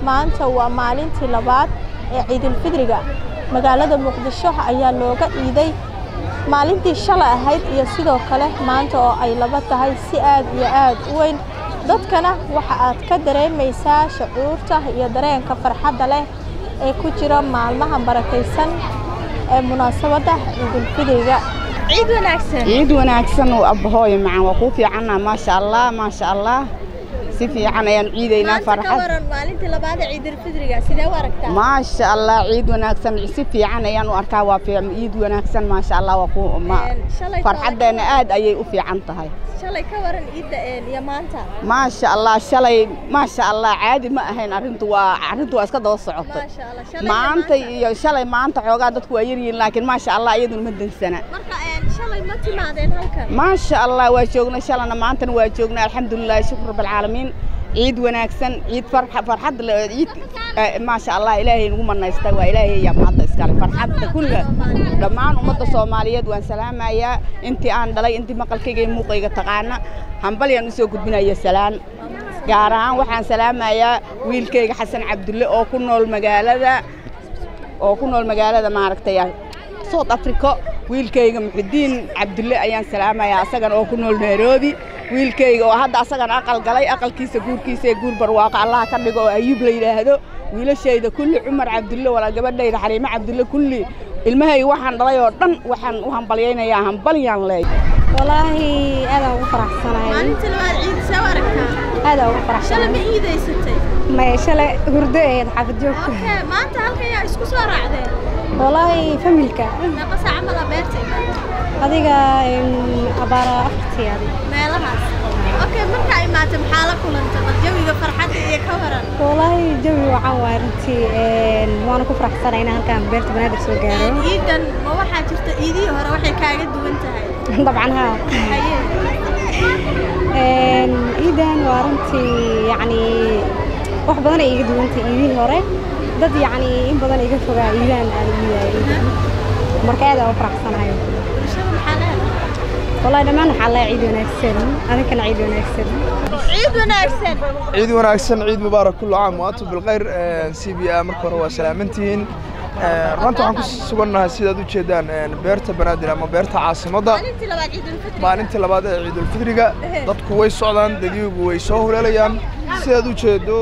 maanta waa maalintii labaad ee ciidulfidriga magaalada muqdisho ayaa looga iiday maalintii shalay ahayd iyo sidoo kale maanta oo ay laba tahay si aad iyo aad u weyn dadkana waxa aad ka dareemaysaa shucuurta iyo dareenka farxadda leh ee ku jira maalmaha barakaysan ee munaasabadda ciidulfidriga ciid wanaagsan ciid wanaagsan oo abbahooyo macaan waa kuu fiicanna maasha allah maasha allah si fiican ayaan ciidaynaa farxad maalintii labaad ee ciidulfidriga sidee u aragtaa maasha allah ciid wanaagsan si fiican ayaan u arkaa waa fiican ciid wanaagsan maasha allah waa ku farxaddeena aad ayay u fiican tahay shalay ka waran ciidda iyo maanta maasha allah shalay maasha allah caadi ma ahayn arrintu waa arrintu waa iska daba socotay maasha allah shalay maanta iyo shalay maanta xoogaa dadku waa yaryihiin laakiin maasha allah iyaduna ma dansana marka shalay ma timaadeen halkan maasha allah waa joognay shalana maantana waa joognay alxamdulilah shukr rabbilcaalamiin ciid wanaagsan ciid farxad ciid maasha allah ilaahay nagu manaystay waa ilaahay yaa mahadda iskale farxadda kulliga dhammaan ummadda soomaaliyeed waan salaamayaa intii aan dhalay intii maqalkayga iyo muuqayga taqaana hambalyaan usoo gudbinaya salaan gaar ahaan waxaan salaamayaa wiilkayga xasan cabdulle oo ku nool magaalada oo ku nool magaalada maaragtay south africa wiilkayga muxudiin cabdulle ayaan salaamayaa asagana oo ku nool nairobi wiilkayga oo hadda asagana aqal galay aqalkiisa guurkiisa ee guur barwaaqo allaha ka dhigo oo ayuub la yidhaahdo wiilashayda kulli cumar cabdulle walaa gabadhayda xariimo cabdulle kulli ilmahayga waxaan dhalay oo dhan waxaan u hambalyaynayaa hambalyaan leey walaahi aadaan ugu faraxsanahay maalintii labaad ciid see u aragtaa aadaan ugu shalay faraxsanahay ma iidaysatay maya shalay hurdo ahayd xaafid joogka okay maanta halkan yaa isku soo raacdeen walaahi familka meeqa saaca mala beerta imaada adiga em, abaara afartii adi meelahaas okay markaa imaatay maxaa la kulantay bal jawiga farxadda iyo ka waran walaahi jawi waxaan waay runtii em, waana ku faraxsanahay inaan halkaan beerta banaadir soo gaaro ciidan ma waxaa jirta ciidihii hore waxay kaaga duwan tahay dabcan haa haye Em, ciidan waa runtii yacni wax badan ay iga duwantay ciidihii hore dad yacni in badan iga fogaa ciidahan aan u yahay marka aad aan u faraxsanahay bulshada maxaa leedahay والله دمان حلا عيد ونكسن أنا كان عيد ونكسن ciid wanaagsan ciid wanaagsan ciid mubaarak kullu caam wa antum bilkhayr c b a marka hore waa salaamantihiin runta waxaan ku sugannahay sidaad u jeedaan beerta banaadir ama beerta caasimadda maalintii labaad ciidulfidri maalintii labaad ee ciidulfidriga dadku way socdaan dadiyugu way soo huleelayaan sidaad u jeedo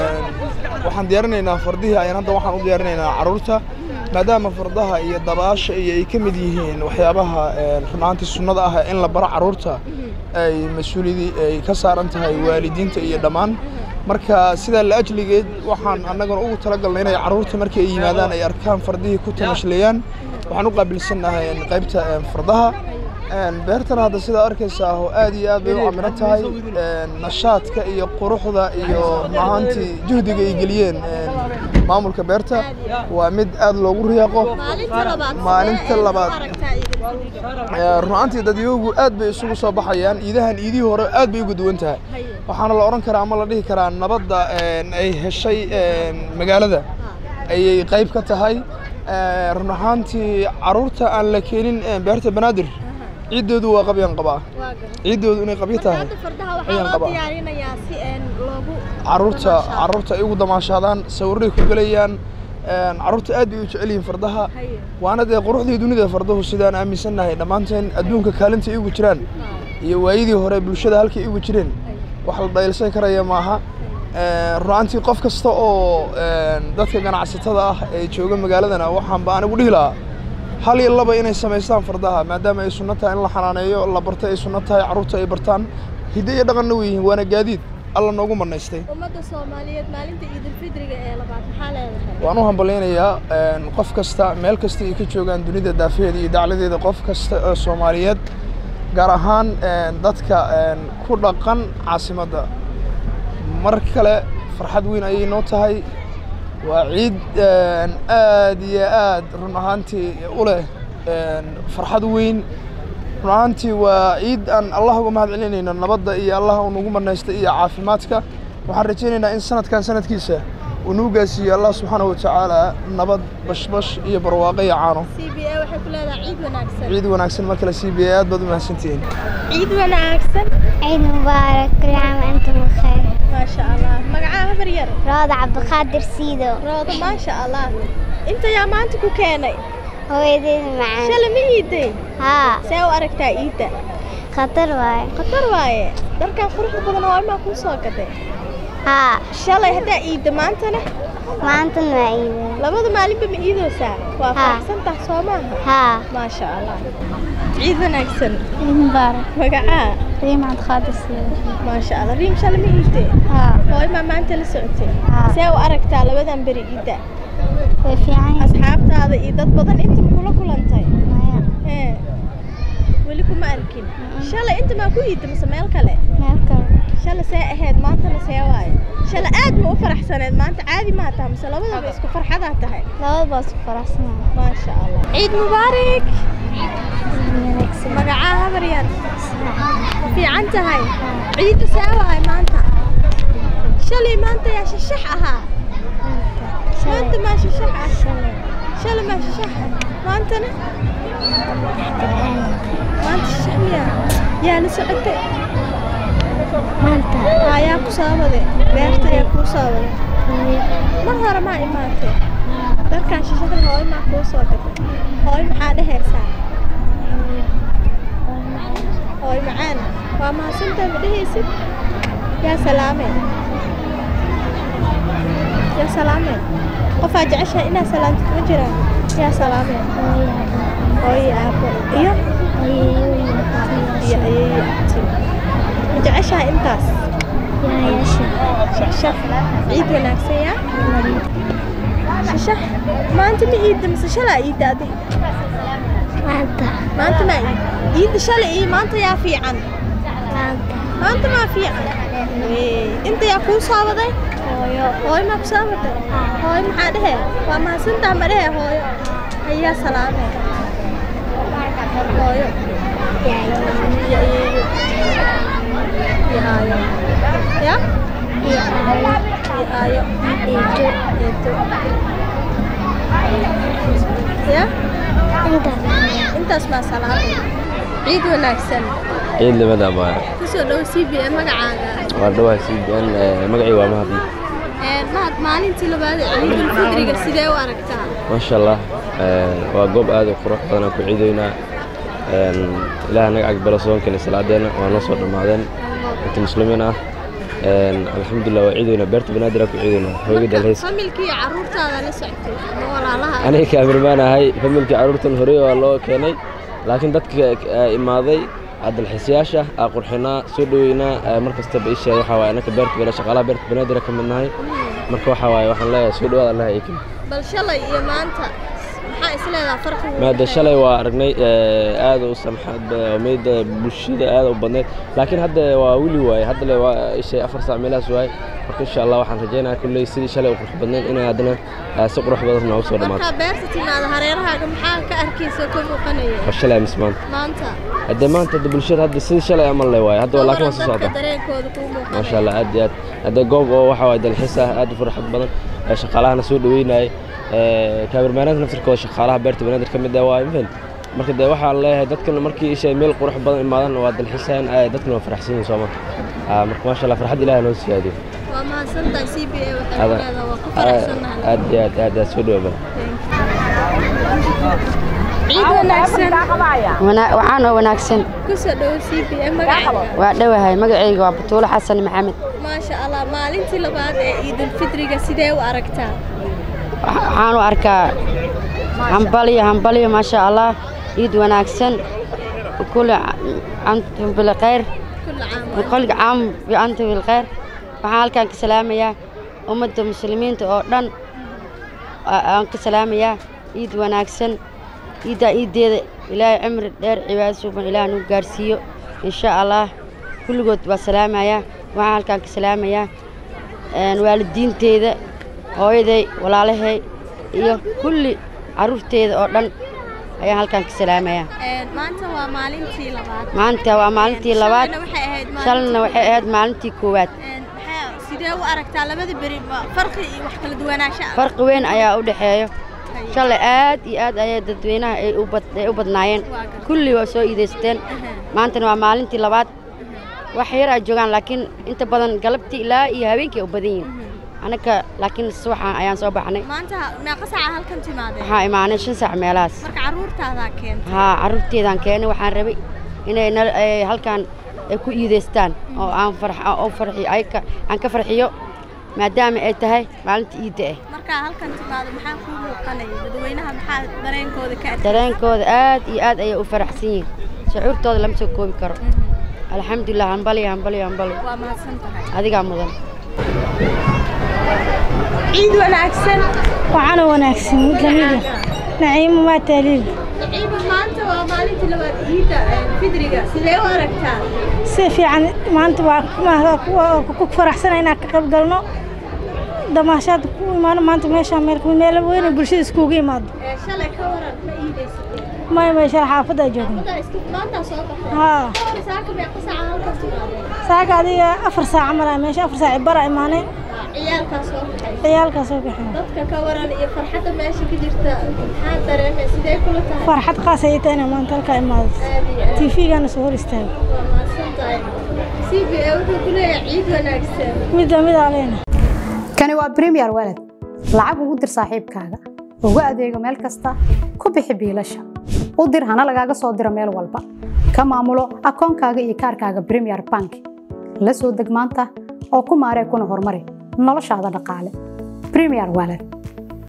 waxaan diyaarinaynaa fardihii ayaan hadda waxaan u diyaarinaynaa carruurta maadaama fardaha iyo dabaasha iyo ay ka mid yihiin waxyaabaha runaantii sunnada ah in la baro carruurta ay mas-uuliyadii ay ka saaran tahay waalidiinta iyo dhammaan marka sidaa la ajligeed waxaan annaguna ugu talagalnay inay carruurta markii ay yimaadaan ay arkaan fardihii ku tamashleeyaan waxaan u qaabilsannahay qaybta fardaha beertan hadda sidaa arkaysaa oo aad iyo aad bay u camiran tahay nashaadka iyo quruxda iyo mahaantii juhdiga ay geliyeen maamulka beerta waa mid aad loogu riyaaqo maalinta labaad maalinta labaad aragtaa ciidulfidriga runaantii dadyoogu aad bay isugu soo baxayaan iidahan iidihii hore aad bay uga duwan tahay waxaana la odhan karaa ama la dhihi karaa nabadda ay heshay magaalada ayay qayb ka tahay run ahaantii carruurta aan la keenin beerta banaadir ciiddoodu waa qabyaan qabaa ciiddoodu inay qabyo tahay hadda fardaha waxaa ayaan loo qabaa. diyaarinayaa si een loogu carruurta carruurta ay ugu damaashaadaan sawirray ku gelayaan carruurta aad bay u jecel yihiin fardaha haye waana dee quruxdii dunida farduhu sidaan aaminsannahay dhammaanteen adduunka kaalinta igu jiraan iyo waayidii hore bulshada halkay igu jireen wax la dhaylsan karaya maaha runaantii qof kasta oo dadka ganacsatada ah ee jooga magaaladana waxaanba anigu dhihi lahaa hal iyo laba inay samaystaan fardaha maadaama ay sunno tahay in la xanaaneeyo la barto ay sunno tahay carruurta ay bartaan hidde iyo dhaqanna way yihiin waana gaadiid alla noogu manaystay ummadda soomaaliyeed maalinta ciidulfidriga ee labaad maxaa leedahay waan u hambalyaynayaa qof kasta meel kasta ay ka joogaan dunida daafaheeda iyo dacladeeda qof kasta oo soomaaliyeed gaar ahaan dadka ku dhaqan caasimadda mar kale farxad weyn ayay noo tahay waa ciid aad iyo aad run ahaantii u leh farxad weyn run ahaantii waa ciid aan allah uga mahad celinayno nabadda iyo allah uu nagu manaystay iyo caafimaadka waxaan rajaynaynaa in sanadkan sanadkiisa uu nagu gaarsiiyo allah subxaanahu watacaala nabad bashbash iyo barwaaqo iyo caano c b a waxay ku leedahay ciid wanaagsan ciid wanaagsan mar kale c b a aad baad u mahadsantihiin ciid wanaagsan عيد مبارك كل عام وأنتم بخير maasha allah magacaa habar yar rooda cabdiqaadir siido roodo maasha allah inta yaa maanta ku keenay hooyadeeda macaan shalay ma iiday haa see u aragtaa iidda khatar waaye khatar waaye dharkan quruxda badan oo imaa kuu soo gaday haa shalay haddaa iidda maantana maantana waa iiday labada maalinba ma iidoosaa waa Haa. faraxsantaha soo maaha haa maasha allah ciid wanaagsan mubaarak magacaa riim cabdiqaadir siido maasha allah riim shalay ma iidee haa hooy maa maanta la socotay Haa. see u aragtaa labadan beri iidda way fiican asxaabtaada iyo dad badan inta ma kula kulantay maya Ee, weli kuma arkin shalay inta maa ku iidda mise meel kale meel kale shalay see ahayd maantana see waaye shalay aad ma u faraxsaneed maanta caadi maa tahay mise labadaba isku farxadaa tahay labada baa isku faraxsanaa maasha allah ciid mubaarak magacaa habar yar ma fiican tahay ciidda see waaye maanta shalay maanta yaa shashax ahaa maanta maa shashax ah shalay maa shashax ah maantana maanta shashax miyaa yaa la socotay maanta haa yaa ku saabade beerta yaa kuu saabade mar hore maa imaatay dadkan shashada hooyo maa kuu soo gatay hooyo maxaa dhehaysaa hooyo macaan waa mahadsantahay ma dhehaysid yaa salaameen yaa salaameen qofaa jeceshahay inaa salaamtid ma jiraan yaa salaameen hooyo aabo iyo iyo ayeeyo abti ma jeceshahay intaas shashaf ciid wanaagsan yaa shashax maanta ma iidda mise shalaa iidda adi maanta maanta maa iid iidda shalay iyo maanta yaa fiican maanta maanta maa fiican Wee, inta yaa kuu saabaday hooyo hooyo maa ku saabatay hooyo maxaa dhehe waa mahadsantaha ma dhehe hooyo ayaa salaame hooyo iyo ayeeyo iyo aayo ya iyo aayo iyo aayo eedo eedo ya inta intaas maa salaame ciid wanaagsan ciid limada baa kusoo dhow c b a magacaaga waa dhawaha c b n magacayga waa mahadi mahad maalintii labaad ee ciidul fidriga sidee u aragtaa maasha allah Eh, waa goob aad u qurux badan aan ku ciidaynaa ilaah naga cagbalo soonkani salaadeena waa noo soo dhammaadeen inta muslimiin ah alxamdulilah waa ciidaynaa beerta banaadir aan ku ciidaynaa hooyga dalhays familkii iyo carruurtaada la soctay ama walaalaha aniga kaamirmaan ahay familkii carruurtan horey waa loo keenay laakiin dadka eh, imaaday aa dalxiisayaasha aa qurxinaa soo dhoweynaa eh, mar kastaba isha waxaa waaye anaka beerta bana shaqaalaha beerta banaadir ka midnahay marka waxaa waaye waxaan leeyahay soo dhowaad allaha ay keli bal shalay iyo maanta maxaa isleedaha farqigu u maada dhexeeya? shalay waa aragnay eh, aad u samxad ba- meydda bulshada aad u badneyd laakiin hadda waa weli waaye hadda le waa ishay afar saac meelahaas waaye marka insha allah waxaan rajaynayaa kulley sidii shalay u qurux badneyd inay haddana eh, si qurux badan noogu soo dhammaato markaa beerta timaada hareerahaaga maxaa ka arkaysa ka muuqanaya waa shalay amis maanta maanta haddee maanta hadda bulshada hadda sidii shalay amal le waaye hadda waa laakiin waa soo dadka socda dareenkooda kuu muuqanaya maasha allah aad iyo aad haddee goob oo waxa waaye dalxiis ah aad u farxad badan ee shaqaalahana soo dhaweynayay kaabirmaanaanta naftirkooda shaqaalaha beerta banaadir ka mid ah waa mafahant marka dee waxaan leeyahay dadkan markii ishay meel qurux badan imaadan waa dalxiisayaan aad dadkana waa faraxsan yihiin sooma Ah, marka maasha allah farxad ilaah noo siyaadiyo waa mahadsantahay c b a waxay Ada- leedahay waa ku faraxsannahay aad iyo aad aad aad soo dhawaaba ciid wanaagsan waxaan oo wanaagsan kusoo dhow c b a magacaaga waa dhowahay magacayga waa batuulo xasan maxamed maasha allah maalintii labaad ee ciidul fidriga sidee u aragtaa Waxa- waxaan u arkaa hambalyo hambalyo maasha allah ciid wanaagsan kule antum bilkhayr kulla caam kolga caam iyo antum bilkhayr waxaan halkaan ka salaamayaa ummadda muslimiinta oo dhan aa- aan ka salaamayaa ciid wanaagsan ciiddaa ciiddeeda ilaahay cimri dheer cibaado suuban ilaah nagu gaarsiiyo insha allah kulligood waa salaamayaa waxaan halkaan ka salaamayaa een, waalidiinteeda hooyaday walaalahay iyo kulli carruurteeda oo dhan ayaan halkaan ka salaamayaa maanta waa maalintii labaad maanta waa maalintii labaad Shalayna waxay ahayd maalintii shalna waxay ahayd maalintii koowaad Een, maxaa sidee u aragtaa labada beri ma farqi iyo wax kala duwanaansho ah farqi weyn ayaa u dhexeeyo shalay aad iyo aad ayaa dadweynaha ay u bad- ay u badnaayeen kulli waa soo iidaysteen maantana waa maalintii labaad wax yar aa joogaan laakiin inta badan galabtii ilaa iyo habeenkii ay u badan yihiin anaka laakiin subaxan ayaan soo baxnay maanta meeqa saaca halkan timaadeen waxaa imaanay shan saac meelahaas marka carruurtaadaa keentay haa carruurteedaan keenay waxaan rabay inay nal- ay halkaan ay ku iidaystaan oo aan farx oo farxiyo ay ka aan ka farxiyo maadaama ay tahay maalinta iidda ah markaa halkan timaado maxaa kuu muuqanaya dadweynaha maxaa dareenkooda ka arkay dareenkooda aad iyo aad ayay u faraxsan yihiin shucuurtooda lama soo koobi karo alxamdulilah hambaliyo hambaliyo hambaliyo waa mahadsan tahay adigaa mudan ciid wanaagsan waxaana wanaagsan mid lamid ah naciimo maa taaliil ciida maanta waa maalintii labaad ciidda fidriga sidee u aragtaa si fiican maanta waa ku- ku- ku faraxsana inaan ka qayb galno damaashaad ku imaano maanta meeshaan meel meel weyne bulshada iskugu imaado Ee, shalay ka waran ma iidaysatay may meesha xaafadda joogno Maanta iska maanta soo baxay haa ka hor saaka meeqa saaca halkan timaadeen saaga adiga afar saac mara meesha afar saac bara imaanay ciyaalkaa soo baxay ciyaalkaa soo bixin dadka ka waran iyo farxadda meesha ka jirta maxaa dareemay sidee kula tahay farxad qaas ayay tahay inaan maanta halkaa imaado aad iyo aad tiifigana soo hor istaago waa mahadsan tahay c b a wuxuu ku leeyahay ciid wanaagsan mid lamid aa leena kani waa premier walad lacag ugu dir saaxiibkaaga ugu adeego meel kasta ku bixi biilasha u dir hana lagaaga soo diro meel walba ka maamulo akoonkaaga iyo kaarkaaga premier bank la soo deg maanta oo ku maaree kuna horumari noloshaada dhaqaale premier walad